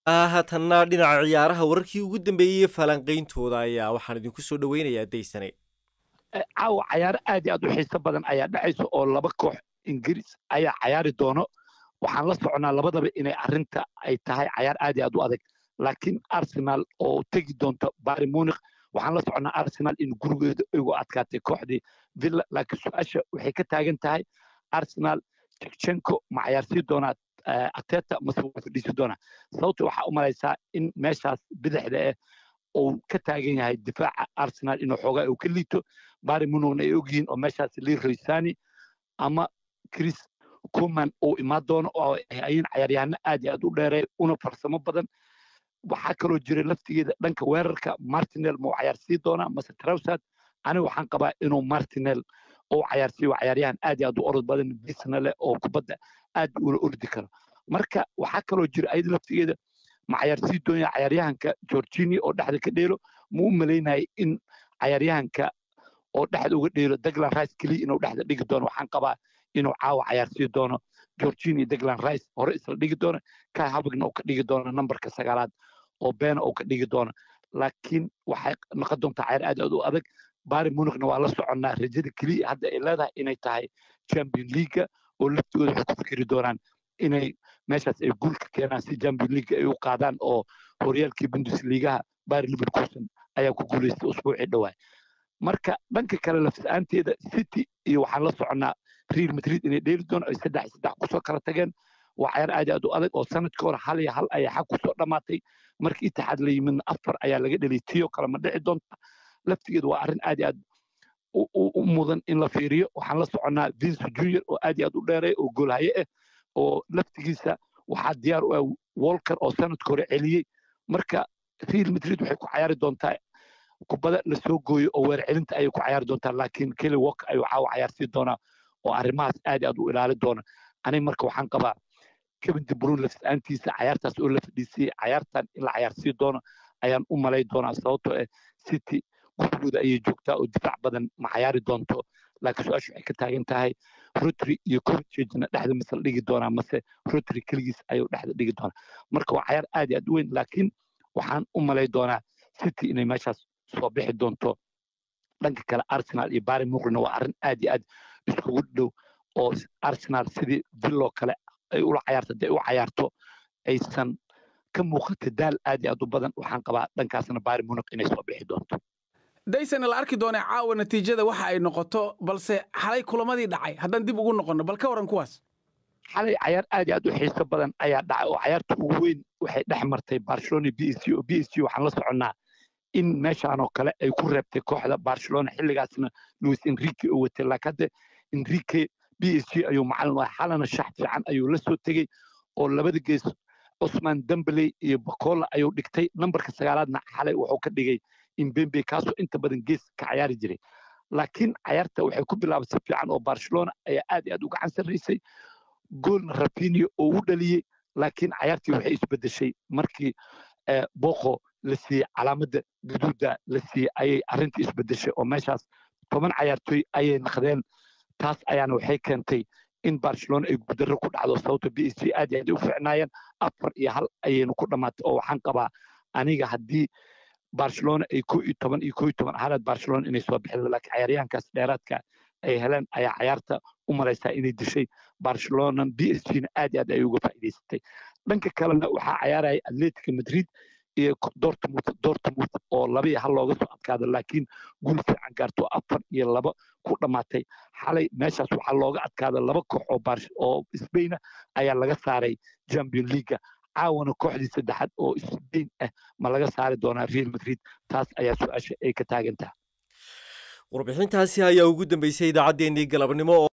haatanna dhinaca ciyaaraha wararkii ugu dambeeyey falanqayntooda ayaa waxaan idinku soo dhoweynayaa daysane caawa cayaaro aad iyo aad u xiiso badan ayaa dhacaysa oo laba koox ingiriis ayaa cayaari doono waxaan la soconaa labadaba inay arrinta ay tahay cayaar aad iyo aad u adag laakiin arsenal oo tegi doonta bari munich waxaan la soconaa arsenal in gurigeeda ugu adkaatay kooxdii villa laakiin su-aasha waxay ka taagan tahay arsenal jekchenko ma cayaarsii doonaa ateta mase waa fadhiisi doonaa sababta waxaa u malaysaa in meeshaas bidixda eh uu ka taagan yahay difaaca arsenal inuu xoogaa uu ka liito bari munugna ay ogyihiin oo meeshaas leroy sani ama chris kuman uu imaan doono oo ayin cayaaryahano aad iyo aad u dheereey una farsamo badan waxaa kaloo jira laftigeeda dhanka weerarka martinel ma uu cayaarsii doonaa mase trowsad aniga waxaan qabaa inuu martinel uu cayaarsiiyo cayaaryahan aad iyo aad u orod badan bisna leh oo kubadda aad ula ordi karo marka waxaa kaloo jira ayada laftigeeda ma cayaarsii doonaya cayaaryahanka georgini oo dhexda ka dheelo ma u malaynaya in cayaaryahanka oo dhexda uga dheelo daglan rice keliya inuu dhexda dhigi doono waxaan qabaa inuu caawa cayaarsii doono georgini daglan rice hore isla dhigi doono kai habigna uu ka dhigi doono nambarka sagaalaad oo beena uu ka dhigi doono laakiin waxay noqon doontaa cayaar aad aad u adag bari munichna waa la soconnaa rajada keliya hadda ay leedahay inay tahay champion leaga oo laftigooda waxay ku fikiri doonaan inay meeshaas ay guul ka keenaan si champion league ay u qaadaan oo horyaalkii bundesligaha bari liverkusen ayaa ku guulaystay usbuucii dhawaay marka dhanka kale lafis-aanteeda city iyo waxaan la soconnaa real madrid inay dheeli doono ay saddex saddex kusoo kala tageen waa cayaar aad aad u adag oo sanadkii hore hal iyo hal ayaa xag kusoo dhammaatay markii itixaad la yimidna afar ayaa laga dheliyay tiyo kale ma dhici doonta laftigeedu waa arrin aad iyo aad u mudan in la fiiriyo waxaan la soconnaa vince junior oo aad iyo aad u dheereey oo goolhaye ah oo laftigiisa waxaa diyaar u ah walker oo sanadka hore celiyey marka real madrid waxay ku cayaari doontaa kubada lasoo gooyo oo weer celinta ayay ku cayaari doontaa laakiin kelly walker ayuu caawa cayaarsii doonaa oo arrimahaas aad iyo aad u ilaali doona aniga marka waxaan qabaa kevin de bruyne lafis-aantiisa cayaartaas oo la fadhiisiyey cayaartan in la cayaarsii doono ayaan u malay doonaa sababtoo ah city gurigooda ayay joogtaa oo difaac badan ma cayaari doonto laakiin su-aashu waxay ka taagan tahay rotary iyo cortagena dhexda mise la dhigi doonaa mase rotary keligiis ayuu dhexda dhigi doonaa marka waa cayaar aad iyo aad u weyn laakiin waxaan u malay doonaa city inay meeshaas soo bixi doonto dhanka kale arsenal iyo bari muqrina waa arrin aad iyo aad iskugu dhow oo arsenal sidii villo kale ay ula cayaarto hadday u cayaarto aysan ka muuqata daal aad iyo aad u badan waxaan qabaa dhankaasna bari muniq inay soo bixi doonto daysana la arki doonaa caawa natiijada waxa ay noqoto balse xalay kulamadii dhacay haddaan dib ugu noqonno bal ka waran kuwaas xalay cayaar aad iyo aad u xiiso badan ayaa dhacay oo cayaarta ugu weyn waxay dhex martay barcelona b s g oo b s g waxaan la soconnaa in meeshaan oo kale ay ku reebtay kooxda barcelona xilligaasna luis enrique oo watay laakiin hadda enrique b s g ayuu macalin wahay xalana shax fiican ayuu la soo tegey oo labada gees cusman dembeley iyo bacola ayuu dhigtay nambarka sagaalaadna xalay wuxuu ka dhigay imbembe kaasoo inta badan gees ka cayaari jiray laakiin cayaarta waxay ku bilaabay si fiican oo barcelona ayaa aad iyo aad u gacan sarraysay goolna rafinio oo u dhaliyey laakiin cayaartii waxay isbedeshay markii boko la siiyey calaamadda guduudda la siiyey ayay arrintii isbedeshay oo meeshaas toban cayaartooy ayay naqdeen taas ayaana waxay keentay in barcelona ay gudarro ku dhacdo sababto b s g aad iyo aad u ficnaayeen afar iyo hal ayaynu ku dhammaatay oo waxaan qabaa aniga haddii barcelona ay ko iyo toban iyo ko iyo toban ahaanaad barcelona inay soo bixin laakiin cayaaryahankaas dheeraadka ay heleen ayaa cayaarta u malaysaa inay dishay barcelona b s g na aad iyo aad ay uga faa'iidaysatay dhanka kalena waxaa cayaaraya atletica madrid iyo dortmund dortmund oo laba iyo hal looga soo adkaado laakiin guul fiican gaarto afar iyo laba ku dhammaatay xalay meeshaas waxaa looga adkaada laba koox oo oo sbaina ayaa laga saaray champion leaga caawana kooxdii saddexaad oo sbain ah ma laga saari doonaa real madrid taas ayaa su-aasha ay ka taagan tahay warbixintaasi ayaa ugu dambeysay idaacaddeenii galabnimo